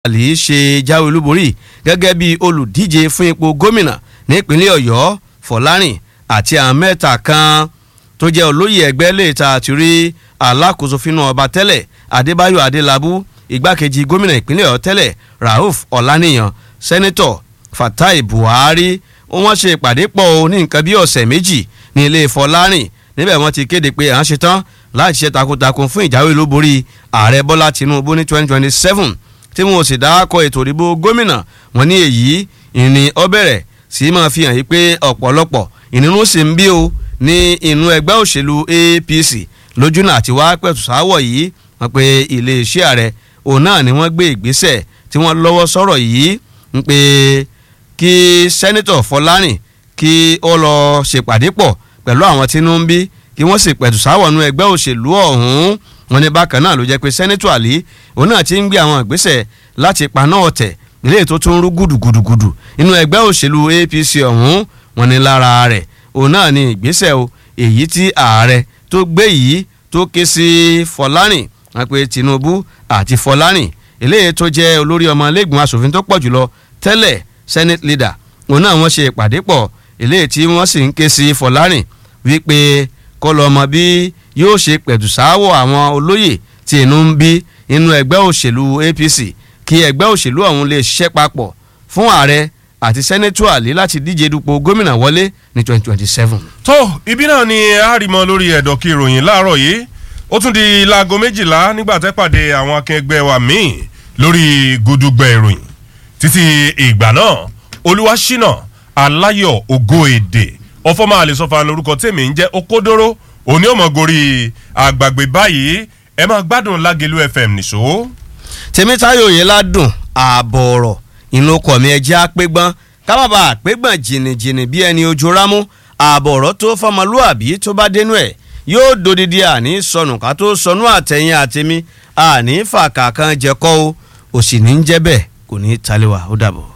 àlì ṣe jáwé olúborí gẹ́gẹ́ bí olùdíje fún ipò gómìnà nípínlẹ̀ ọ̀yọ́ fọlárìn àti àwọn mẹ́ta kan tó jẹ́ olóyè ẹgbẹ́ lẹ́ẹ̀ta àti rí alákòóso fínú ọba tẹ́lẹ̀ adébáyọ̀ adélábù igbákejì gómìnà ìpínlẹ̀ ọ̀yọ́ tẹ́lẹ̀ rauf ọ̀lànìyàn sẹ́nẹ́tọ̀ fatai buhari wọ́n ṣe ìpàdé pọ̀ ní nǹkan bí ọ̀sẹ̀ méjì ní ilé fọlárìn níbẹ̀ wọ́n ti kéde pé à ń ṣetán láti ṣe takuntakun fún ìjáwé olúborí ààrẹ bọ́lá tinubu ní twenty twenty seven tí wọn ò sì dákọ ètò ìdìbò gómìnà wọn ní èyí ìní ọ bẹ̀rẹ̀ sí máa fi hàn yí pé ọ̀pọ̀lọpọ̀ ìnínú sì ń bí o ní inú ẹgbẹ́ òṣèlú apc lójúnà àti wá pẹ̀tù sáwọ̀ yìí wọn pe iléeṣẹ́ ààrẹ òun náà ni wọ́n gbé ìgbésẹ̀ tí wọ́n lọ́wọ́ sọ̀rọ̀ yìí ń pe kí sẹ́nitọ̀ fọlárìn kí ó lọ ṣèpàdé pọ̀ pẹ̀lú àwọn tí inú ń bí kí wọ́n sì pẹ̀tù sáwọ̀ nú ẹgbẹ́ òṣèlú ọ̀hún wọn ní bákan náà ló jẹ́ pé sẹ́nitọ̀ àlí òun náà ti ń gbé àwọn ìgbésẹ̀ láti paná ọ̀tẹ̀ ilé tó tún rú gùdùgùdùgùdù inú ẹgbẹ́ òṣèlú apc ọ̀hún wọn ní lára rẹ̀ òun náà ní ìgbésẹ̀ o èyí tí ààrẹ tó gbé yìí tó ké sí fọlárìn wọn pe tinubu àti fọlárìn eléyìí tó jẹ́ olórí ọmọ ilégbìmọ̀ asòfin tó pọ̀ jùlọ tẹ́lẹ̀ senate leader òun náà wọ́n ṣe ìpàdé pọ̀ eléyìí tí wọ́n sì ń ké sí fọlárìn wípé kó lọ mọ bí yóò ṣe pẹ̀tùsáwọ̀ àwọn olóyè tí inú ń bí inú ẹgbẹ́ òṣèlú apc kí ẹgbẹ́ òṣèlú ọ̀hún lè ṣiṣẹ́ papọ̀ fún ààrẹ àti sẹ́nẹ́tù àlè láti díje dupò gómìnà wọlé ní twenty twenty seven. tó ibi náà ni a rí mọ lórí ẹ̀dọ̀ kí ìròyìn láàárọ̀ yìí ó tún di laago méjìlá nígbà tẹ́ pàdé àwọn akẹgbẹ́ wa míì lórí gudugbẹ ìròyìn títí ìgbà náà olúwaṣínà aláyọ̀ ògo èdè ọfọmọ àlesọfà lórúkọ tèmi ń jẹ́ okódóró òní ọmọ gorí àgbàgbé báyìí ẹ máa gbádùn lágẹlú fm nìṣó. tèmítáyò yẹn ládùn ààbọ̀ ọ̀rọ̀ inú ọkọ̀ mi ẹjẹ́ àpégbọ́n kábàbà àpégbọ́n jìnnìjìnnì bí ẹni ojú rámú ààbọ̀ ọ̀rọ̀ tó fọmọlúàbí tó bá dénú ẹ̀ yóò dodidi àní sọnù ká tó sọnù àtẹ̀yìn àtẹ̀mí àní fàkà kan jẹ́kọ́ o òsì ní jẹ́ bẹ́ẹ̀ kò ní í talẹ̀ wá ó dàbọ̀.